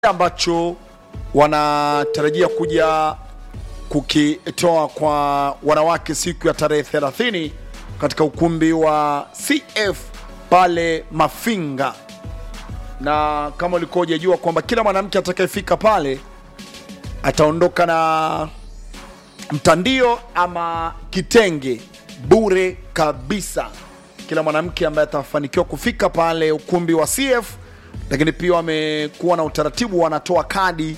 ambacho wanatarajia kuja kukitoa kwa wanawake siku ya tarehe 30 katika ukumbi wa CF pale Mafinga, na kama ulikuwa hujajua kwamba kila mwanamke atakayefika pale ataondoka na mtandio ama kitenge bure kabisa. Kila mwanamke ambaye atafanikiwa kufika pale ukumbi wa CF, lakini pia wamekuwa na utaratibu, wanatoa kadi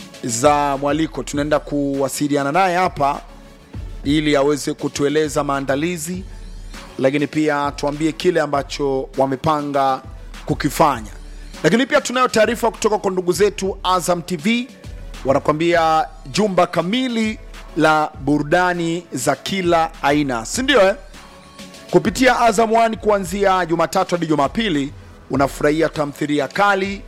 za mwaliko. Tunaenda kuwasiliana naye hapa ili aweze kutueleza maandalizi, lakini pia tuambie kile ambacho wamepanga kukifanya. Lakini pia tunayo taarifa kutoka kwa ndugu zetu Azam TV, wanakuambia jumba kamili la burudani za kila aina, si ndio eh? Kupitia Azam One kuanzia Jumatatu hadi Jumapili unafurahia tamthilia kali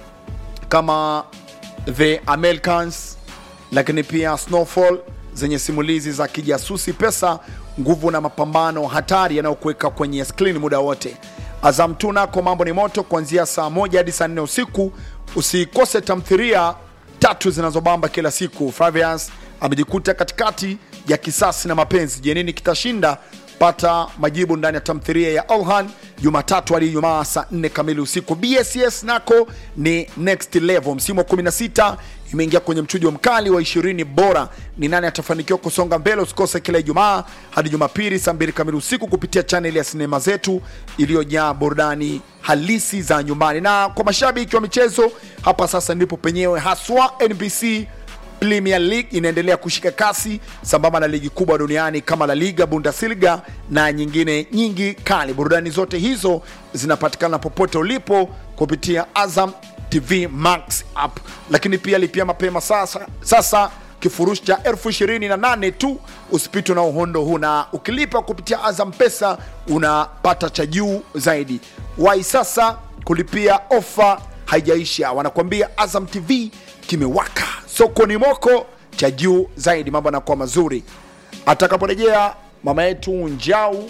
kama The Americans, lakini pia Snowfall zenye simulizi za kijasusi, pesa, nguvu na mapambano hatari yanayokuweka kwenye skrini muda wote. Azam tu nako mambo ni moto kuanzia saa moja hadi saa nne usiku. Usikose tamthilia tatu zinazobamba kila siku. Flavius amejikuta katikati ya kisasi na mapenzi. Je, nini kitashinda? Pata majibu ndani ya tamthilia ya Olhan Jumatatu hadi Ijumaa saa 4 kamili usiku. BSS nako ni next level, msimu wa 16 imeingia kwenye mchujo mkali wa 20 bora. Ni nani atafanikiwa kusonga mbele? Usikose kila Ijumaa hadi Jumapili saa 2 kamili usiku kupitia chaneli ya sinema zetu iliyojaa burudani halisi za nyumbani. Na kwa mashabiki wa michezo, hapa sasa ndipo penyewe haswa NBC Premier League inaendelea kushika kasi sambamba na ligi kubwa duniani kama La Liga, Bundesliga na nyingine nyingi kali. Burudani zote hizo zinapatikana popote ulipo kupitia Azam TV Max app, lakini pia lipia mapema sasa, sasa kifurushi cha elfu ishirini na nane tu, usipitwe na uhondo huu, na ukilipa kupitia Azam Pesa unapata cha juu zaidi. Wai sasa kulipia, ofa haijaisha. Wanakuambia Azam TV kimewaka sokoni moko cha juu zaidi, mambo yanakuwa mazuri. Atakaporejea mama yetu Njau,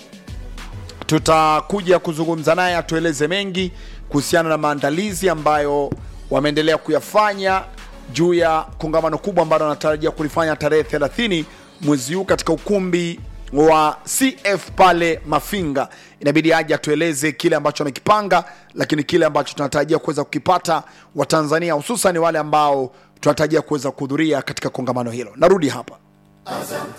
tutakuja kuzungumza naye atueleze mengi kuhusiana na maandalizi ambayo wameendelea kuyafanya juu ya kongamano kubwa ambalo wanatarajia kulifanya tarehe 30 mwezi huu katika ukumbi wa CF pale Mafinga. Inabidi aje atueleze kile ambacho amekipanga, lakini kile ambacho tunatarajia kuweza kukipata Watanzania, hususan wale ambao tunatarajia kuweza kuhudhuria katika kongamano hilo. Narudi hapa.